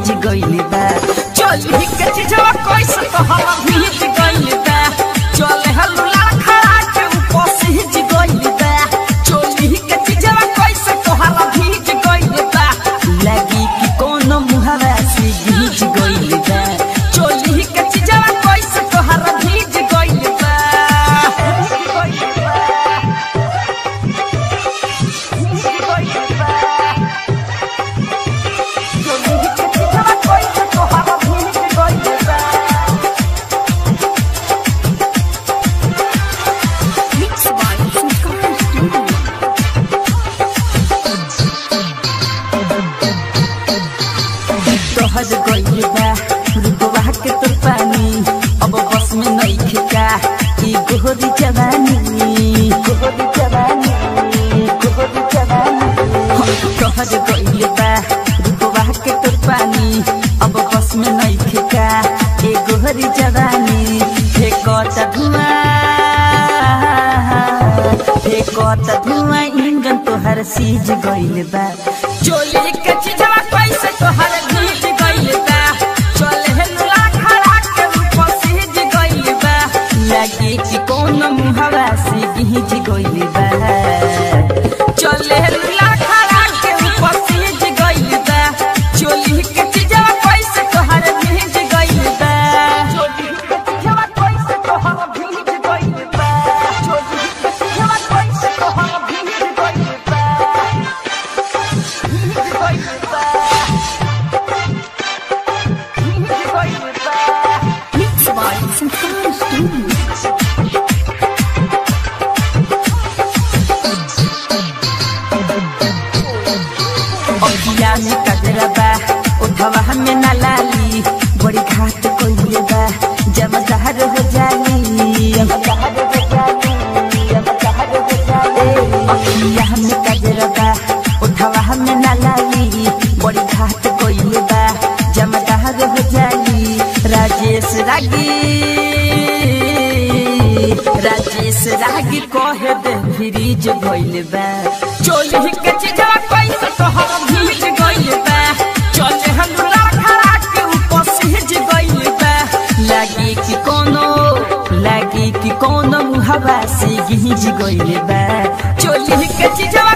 भीज गइल बा चोली के चीजवा कैसे तोहरा भीज गइल बा चले हल्ला खड़ा के ऊपर सीज गइल बा चोली के चीजवा कैसे तोहरा भीज गइल बा लगी कि कोनो मुहरा से भीज गइल बा चोली के चीजवा कैसे तोहरा भीज गइल बा भीज गइल बा भीज गइल बा चोली के चीजवा कैसे तोहरा भीज गइल बा Mix by Sanskar Studio. तोहर गइल बा रुकवा के तोर पानी अब बस में नहीं खिका ई गोहरी जवानी गोहरी जवानी गोहरी जवानी तोहर गइल बा रुकवा के तोर पानी अब बस में नहीं खिका ई गोहरी जवानी फेंकता धुआं फेंकता धुआं इंजन तोहर सीज गइल बा चोली के चीजवा कैसे तोहर भीज गइल बा चले हेलुला खड़ा के ऊपर सीज गइल बा लगे कि कौन मुहवा से गीज गइल बा चले हेलुला खड़ा के ऊपर सीज गइल बा चोली के चीजवा कैसे तोहर भीज गइल बा चोली के चीजवा कैसे तोहर भीज गइल बा चोली के चीजवा कैसे तोहर भीज गइल बा Mix by Sanskar Studio. अखिया में कजरा बा उठवा में न लाली बड़ी घाट कोइले बा जमदार हो जाली जमदार हो जाली जमदार हो जाली अखिया में कजरा बा उठवा में न लाली बड़ी घाट कोइले बा जमदार हो जाली राजेश रागी राजेश रागी कहे दे फ्रीज भइल बा चोली के चीजवा कैसे तोहर भीज गइल बा चले हमरा खड़ा के ऊपर सीज गइल बा लागी कि कोनो लागी कि कोनो हवा से गीज गइल बा चोली के चीजवा